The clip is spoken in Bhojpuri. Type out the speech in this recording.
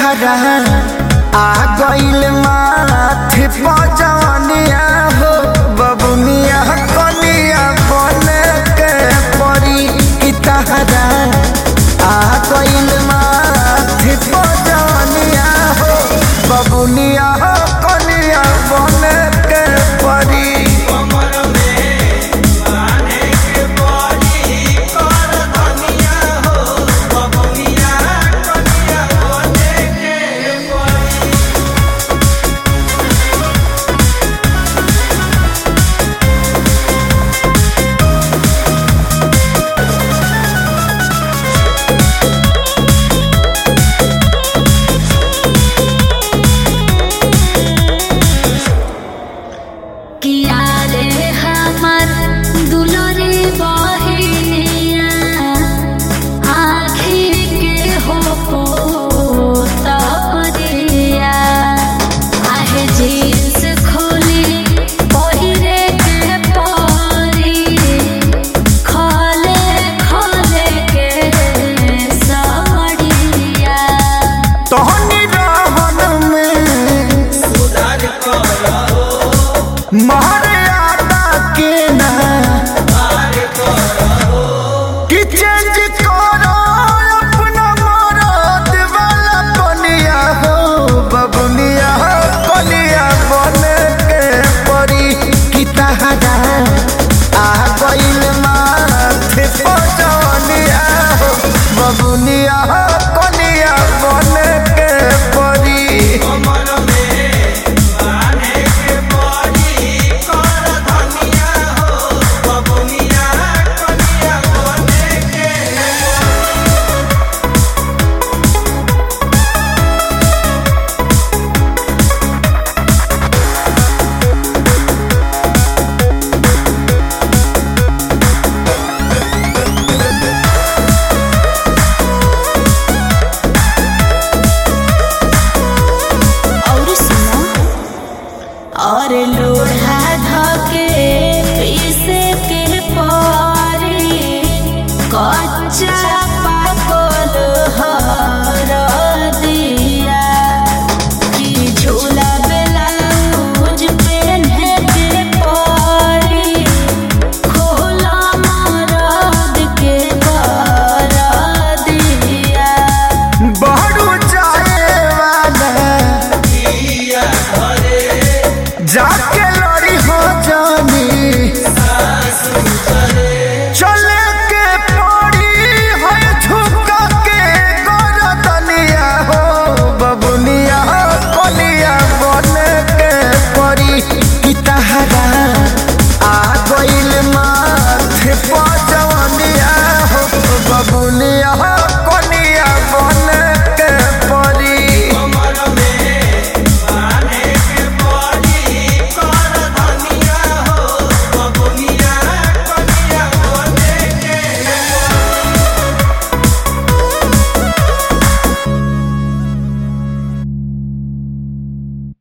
तहरा आ गइल माथे पजनिया हो बबुनिया कनिया बने के परी की तहरा आ गइल माथे पजनिया हो बबुनिया कनिया बने के परी किया रे हमर दुलरे बहिनिया आँखी के हो पोतरिया आहे जींस खोली पहिरे के परी खले खले के साड़िया तोहनी रहन में मर्यादा के ना कि चेंज करो अपना मरद वाला बनिया हो बबुनिया कनिया बने के परी कि तहरा आ गइल माथे पजनिया हो बबुनिया कनिया बने के परी और सुनो और लोढ़ा धके पीसे के पारी कच्चा पाकल हर दिया कि झूला ब्लाउज पेन्हे के पारी खोला मरद के कर दिया बहरू जाए वाला जाके